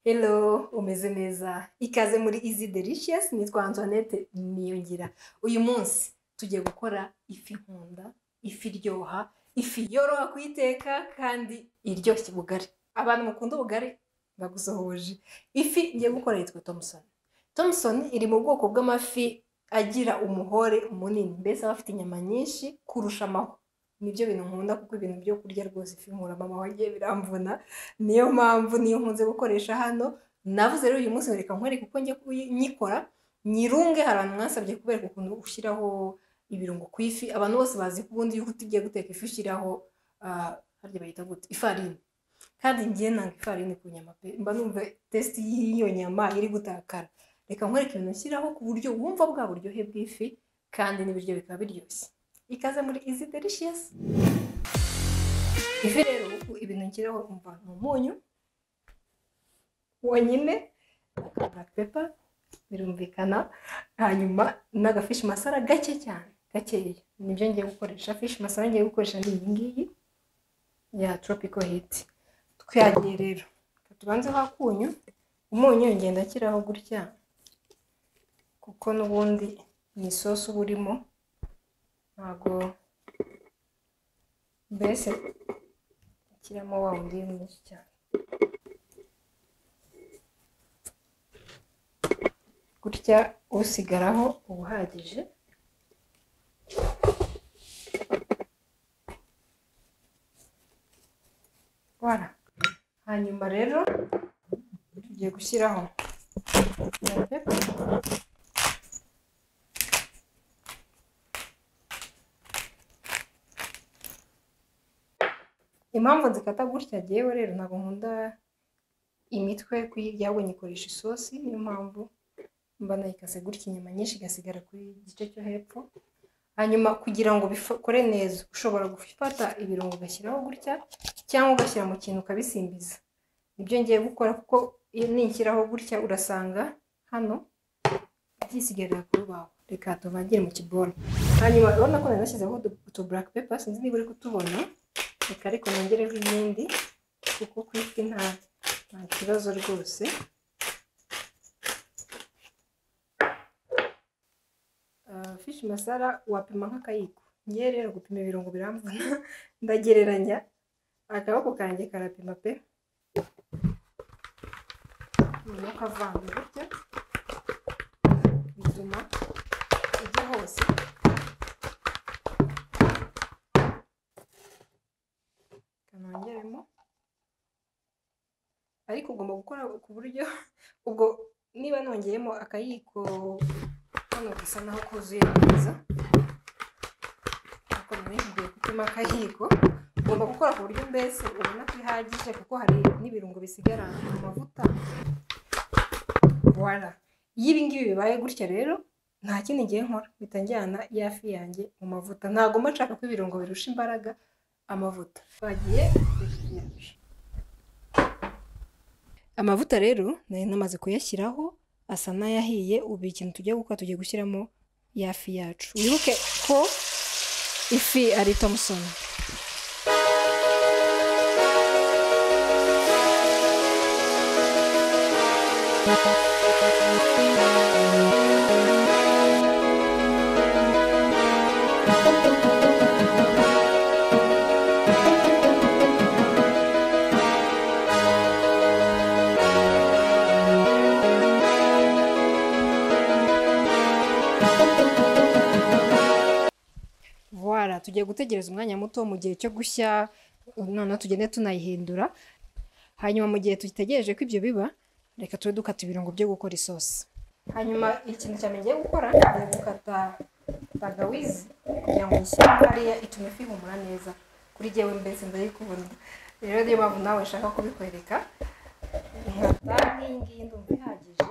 Hello, umeze neza ikaze muri izi delicious nitwa Antoinette Niyongira uyu munsi tugiye gukora ifi nkunda ifi iryoha ifi yoroha kuyiteka kandi iryoshya ubugari abantu mukunda ubugari bagusohoje ifi ngiye gukora yitwa Thompson Thompson iri mu bwoko bw'amafi agira umuhore munini mbese aba afite inyama nyinshi kurusha amahwa nibyo bintu nkunda kuko ibintu byo kurya rwose ifi mama wagiye biramvuna niyo mpamvu niyo nkunze gukoresha hano navuze rero uyu munsi reka nkwereke uko njya nyikora nyirunge hari ahantu mwasabye kubereka ukuntu ushyiraho ibirungo ku ifi abantu bose bazi ko ubundi yuko ugiye guteka ifi ushyiraho ah, harya bayita gute ifarini kandi ngiye nanga ifarini ku nyama pe mba numva tesiti y'iyo nyama iri gutakara reka nkwereke ibintu ushyiraho ku buryo wumva bwa buryohe bw'ifi kandi n'ibiryo bikaba biryoshye ikaze muri izi delishiyasi ifi rero ubu ibintu nshyiraho umva ni umunyu wonyine aka black pepper birumvikana hanyuma n'agafishi masara gake cyane gakeya nibyo ngiye gukoresha fishi masara ngiye gukoresha ni iyi ngiyi ya tropical heat twihagiye rero reka tubanzeho akunyu umunyu ngenda ashyiraho gutya kuko n'ubundi ni isosi uba urimo ntabwo mbese ikiramo wa wundi mwinshi cyane gutya usigaraho uba uhagije voilà hanyuma rero tugiye gushyiraho black pepper. impamvu nzikata gutya ngewe rero ntabwo nkunda imitwe kuyirya ahubwo nyikoresha isosi niyo mpamvu mba nayikase gutya inyama nyinshi igasigara ku gice cyo hepfo hanyuma kugira ngo bikore neza ushobora gufata ibirungo ugashyiraho gutya cyangwa ugashyira mu kintu ukabisimbiza nibyo ngiye gukora kuko iyo nishyiraho gutya urasanga hano byisigarira ku rubaho reka tubagire mu kiboro hanyuma urabona ko nari nashyizeho utu black pepper sinzi niba uri kutubona reka ariko nongereho ibindi kuko ku ifi nta nta kibazo rwose Ah, fishi masara wapima nk'akayiko ngewe rero gupima ibirungo biramvuna ndagereranya akaboko kanjye karapima pe noneho ukavanga gutya bituma ujya hose kanongeremo ariko ugomba gukora ku buryo ubwo niba nongeyemo akayiko hano gasa naho kuzuye neza ariko nari gupima akayiko ugomba gukora ku buryo mbese ubona ko ihagije kuko hari n'ibirungo bisigara mu mavuta wara iyo ibi ngibi bibaye gutya rero nta kindi ngiye nkora mpita njyana ya fi yanjye mu mavuta ntabwo mba nshaka ko ibirungo birusha imbaraga amavuta twagiye amavuta rero nari namaze kuyashyiraho asa n'ayahiye ubu ikintu tugiye gukora tugiye gushyiramo ya fi yacu wibuke ko ifi ari tomusoni Voilà, tugiye gutegereza umwanya muto mu gihe cyo gushya noneho tugende tunayihindura hanyuma mu gihe dutegereje ko ibyo biba reka tube dukata ibirungo byo gukora isosi hanyuma ikintu cyane ngiye gukora ni gukata tagawizi kugira ngo uyishyire hariya itume ifi ihumura neza kuri jyewe mbese ndayikubona rero niyo mpamvu nawe nshaka kubikwereka nkata nk'iyi ngiyi ndumva ihagije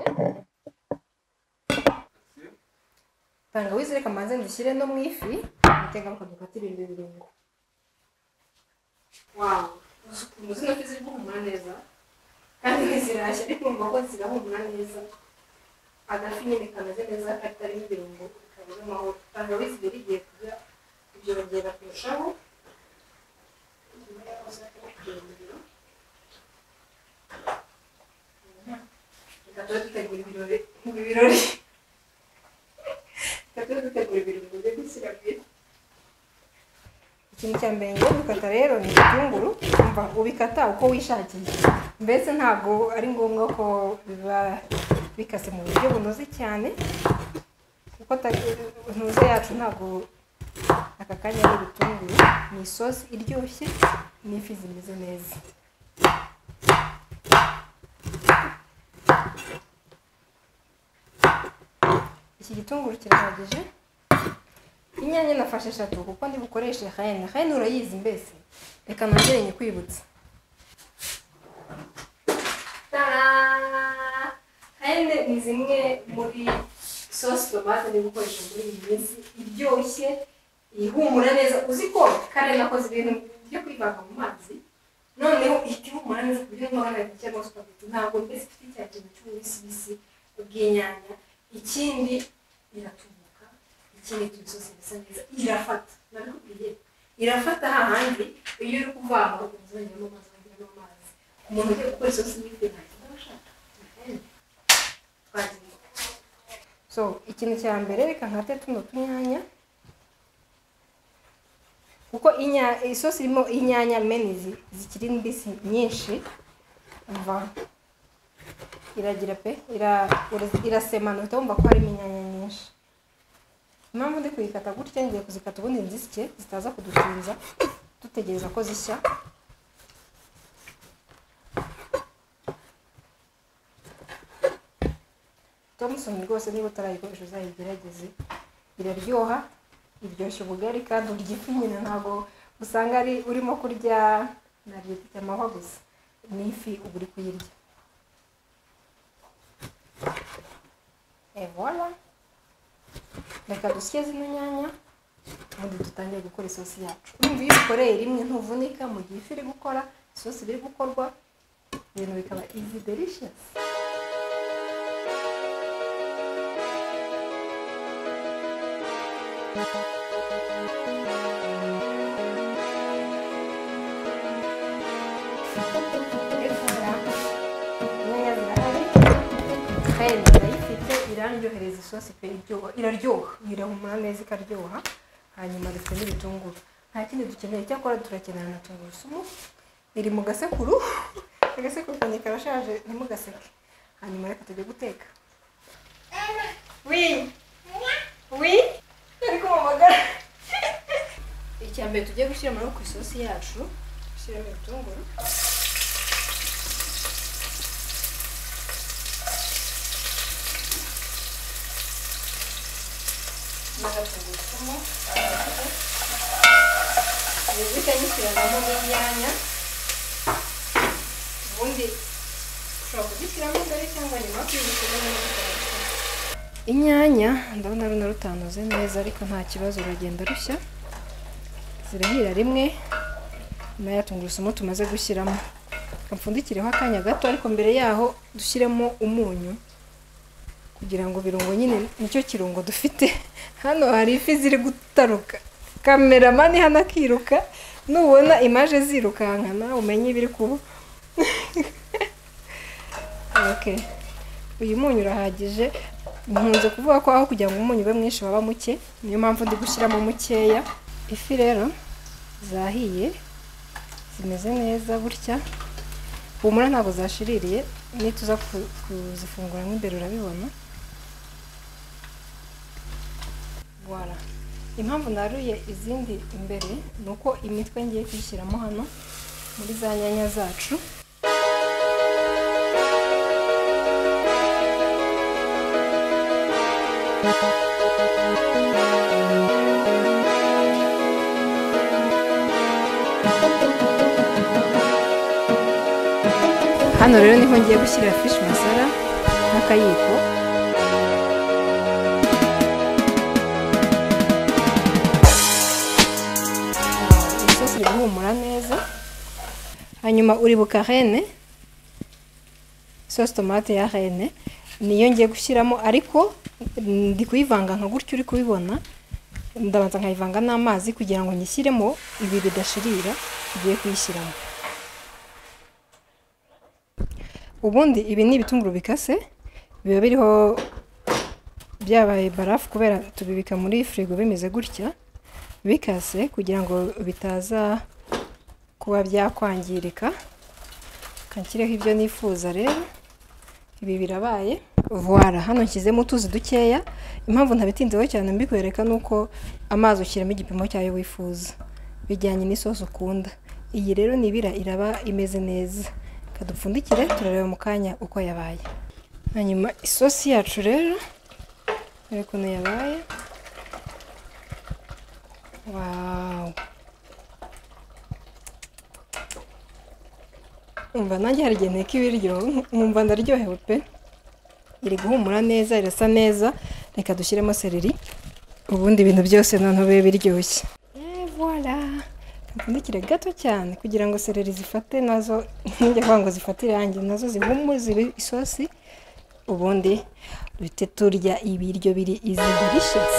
tangawizi reka mbanze ndushyire no mu ifi umutegaruka dukatira ibi birungo wawu uzi ukuntu zino fi ziri guhumura neza kandi ntizirashya ariko urumva ko zirahumura neza agafi nyine kameze neza katarimo ibirungo kameze amahoro tangawizi rero igiye kurya ibyo bagenda kurushaho nyuma yaho uzajya kugira umuriro nta dutegura ibirori mu birori tujya dutegura ibirori mu buryo bw'ikirabire ikintu cya mbere ngo gukata rero ni ibitunguru umva ubikata uko wishakiye mbese ntabwo ari ngombwa ko biba bikase mu buryo bunoze cyane kuko ntuze yacu ntabwo aka kanya ari ibitunguru ni isosi iryoshye n'ifi zimeze neza iki gitunguru kirahagije inyanya nafashe eshatu kuko ndi bukoreshe hayini hayini urayizi mbese reka nongere nyikwibutse hayini ni zimwe muri sosi tomate ndi gukoresha muri iyi minsi iryoshye ihumura neza uzi ko kare nakoze ibintu byo kwivanga mu mazi noneho ihita ihumura neza ku buryo nkorana cyangwa se ukabita ntabwo mbese ifite cya kintu cy'ububisibisi bw'inyanya ikindi iratubuka ikindi tubisoza bisa neza irafata nabikubwiye irafata hahandi iyo uri kuvanga ukunze wongeramo amazi wongeramo amazi ku muntu ugiye gukora isosi n'ifi ntacyo ndabashaka twagiye so ikintu cya mbere reka nkate tuno tunyanya kuko inya- isosi irimo inyanya meni zi- zikiri mbisi nyinshi umva iragira pe ira- ura- irasemana uhita wumva ko harimo inyanya nyinshi impamvu ndi kuyikata gutya ngiye kuzikata ubundi nzisye zitaza kudutinza dutegereza ko zishya tomusoni rwose niba utarayikoresha uzayigerageze iraryoha iryoshya ubugari kandi urya ifi nyine ntabwo usanga ari urimo kurya naryita amahwa gusa ni ifi uba uri kuyirya evola reka dusye zino nyanya ubundi dutangire gukora isosi yacu urumva iyo ukoreye rimwe ntuvunika mu gihe ifi iri gukora isosi biri gukorwa ibintu bikaba izi delishiyasi Efora, inyanya zirahari kandi ndayifite irandyohereza isosi pe iryoha iraryoha irahumura neza ikaryoha hanyuma dufite n'ibitunguru nta kindi dukeneye cyakora turakenera na tungurusumu iri mu gasekuru agasekuru kanjye karashaje ntimugaseke hanyuma reka tujye guteka wi wi ariko mumagara icya mbere tugiye gushyira muri ku isosi yacu dushyiramo ibitunguru maze tungurusumu ibiryo nyishyiramo n'inyanya ubundi ushobora kuzishyiramo mbere cyangwa nyuma yo kuzishyiramo inyanya ndabona runo rutanoze neza ariko nta kibazo ruragenda rushya zirahira rimwe naya tungurusumu tumaze gushyiramo apfundikireho akanya gato ariko mbere yaho dushyiremo umunyu kugira ngo birungo nyine nicyo kirungo dufite hano hari ifi ziri gutaruka kameramani hano akiruka nubona imaje zirukankana umenye ibiri kuba okay. uyu munyu urahagije nkunze kuvuga ko aho kugira ngo umunyu ube mwinshi waba muke niyo mpamvu ndi gushyiramo mukeya ifi rero zahiye zimeze neza gutya humura ntabwo zashiririye nituza ku- kuzifunguramo imbere urabibona Voilà. impamvu naruye izindi imbere ni uko imitwe ngiye kuyishyiramo hano muri za nyanya zacu hano rero niho ngiye gushyira fishi masara n'akayiko isosi iri guhumura neza hanyuma uri bukarene isosi tomate ya rene niyo ngiye gushyiramo ariko ndi kuyivanga nka gutyo uri kubibona ndabanza nkayivanga n'amazi kugira ngo nyishyiremo ibi bidashirira tugiye kuyishyiramo ubundi ibi ni ibitunguru bikase biba biriho byabaye barafu kubera tubibika muri firigo bimeze gutya bikase kugira ngo bitaza kuba byakwangirika kanshyireho ibyo nifuza rero ibi birabaye vuwara hano nshyizemo utuzi dukeya impamvu ntabitinzeho cyane mbikwereka ni uko amazi ushyiramo igipimo cyayo wifuza bijyanye n'isosi ukunda iyi rero nibira iraba imeze neza reka dupfundikire turareba mu kanya uko yabaye hanyuma isosi yacu rero dore ukuntu yabaye wawu umva nanjye hari igihe nteka ibiryo nkumva ndaryohewe pe iri guhumura neza irasa neza reka dushyiremo sereri ubundi ibintu byose noneho bibe biryoshye voilà mpfundikire gato cyane kugira ngo sereri zifate nazo ntijya kuvuga ngo zifate irangi nazo zihumure zibe isosi ubundi duhite turya ibiryo biri izi delicious